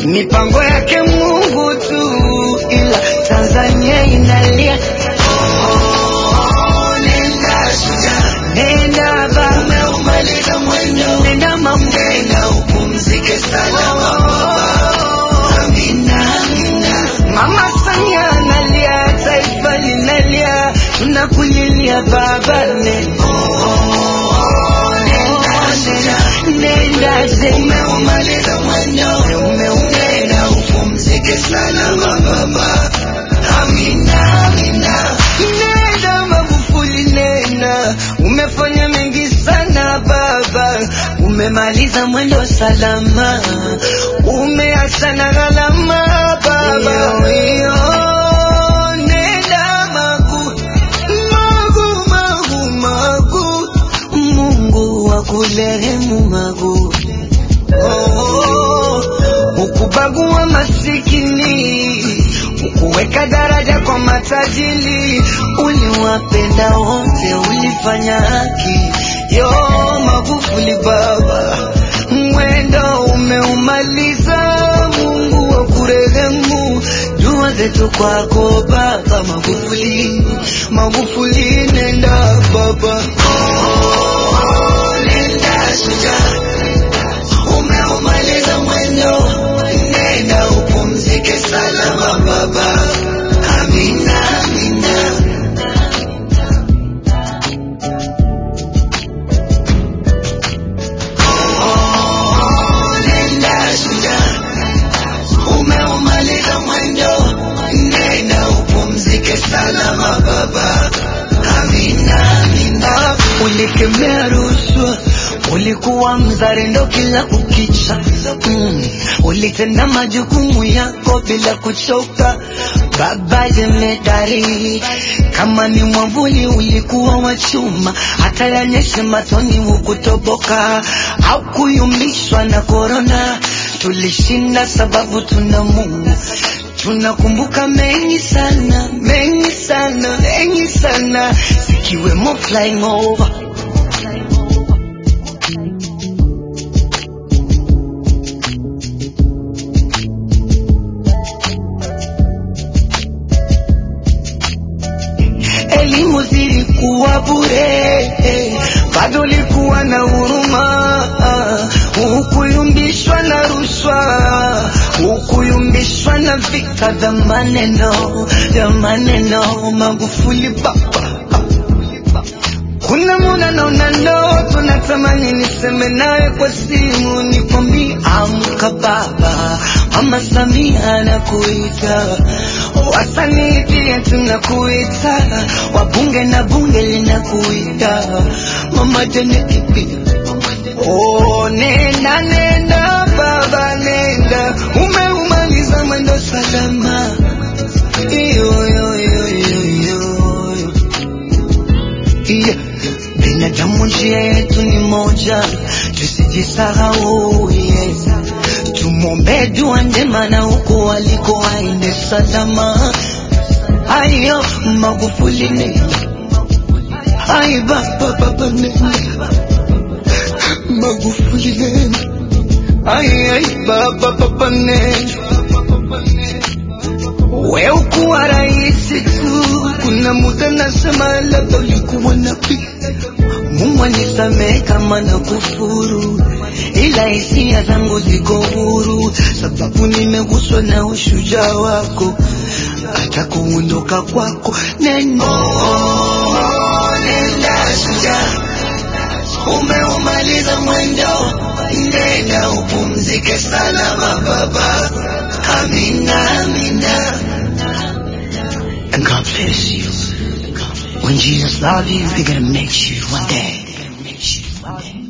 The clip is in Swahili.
mipango yake Mungu tu, ila Tanzania inalia. Oh, nenda shujaa, Nenda baba, umeumaliza mwendo, nenda mama, nenda upumzike salama baba. Amina, amina. Mama Samia analia, taifa linalia, tunakulilia baba, nenda Nenda shujaa, nenda zema, umeumaliza mwendo, nenda upumzike salama baba. Amina, amina. nenda Magufuli, nenda, umefanya mengi sana baba, umemaliza mwendo salama, umeacha na gharama baba. Iyo, nenda Magu, Magu, Magu, Magu, Mungu akurehemu Magu. Oh, ukubagua masikini, ukuweka daraja kwa matajiri, uliwapenda wote, ulifanya haki. Yo Magufuli baba, mwendo umeumaliza, Mungu akurehemu, dua zetu kwako baba Magufuli, Magufuli nenda baba. Oh, nenda shujaa, umeumaliza mwendo, nenda upumzike salama baba. Amina, amina. Oh, nenda shujaa, umeumaliza mwendo, nenda upumzike salama baba. Amina, amina. Ulikemea rushwa, ulikuwa mzalendo kila kukicha. Mm. Ulitenda majukumu yako bila kuchoka, baba jemedari. Kama ni mwavuli ulikuwa wa chuma, hata yanyeshe matoni hukutoboka, au kuyumbishwa na korona. Tulishinda sababu tuna Mungu. Tunakumbuka mengi sana, mengi sana, mengi sana, zikiwemo flying over. Elimu zilikuwa bure, bado likuwa na huruma, hukuyumbishwa na rushwa, hukuyumbishwa na vita vya maneno vya maneno. Magufuli baba, kuna muda naona ndoto, natamani niseme nawe kwa simu, nikwambie amka baba, mama Samia anakuita, wasanii pia tunakuita, wabunge na bunge linakuita, mama Janeti pia Oh, nenda nenda baba nenda, umeumaliza mwendo salama. Iyo, iyo, iyo, iyo, iyo. Yeah. Binadamu njia yetu ni moja, tusijisahau yes. Tumwombe dua njema na huko aliko aende salama. Ayo Magufuli nenda, ai baba baba nenda Magufuli nenda, ai ai baba baba nenda. We ukuwa rahisi tu, kuna muda nasema labda ulikuwa nabii. Mungu anisamehe kama na kufuru, ila hisia zangu ziko huru, sababu nimeguswa na ushujaa wako, hata kuondoka kwako neno Oh, nenda shujaa, umeumaliza mwendo, nenda upumzike salama baba. Amina, amina. and God bless you. When Jesus loves you, He's gonna make you one day.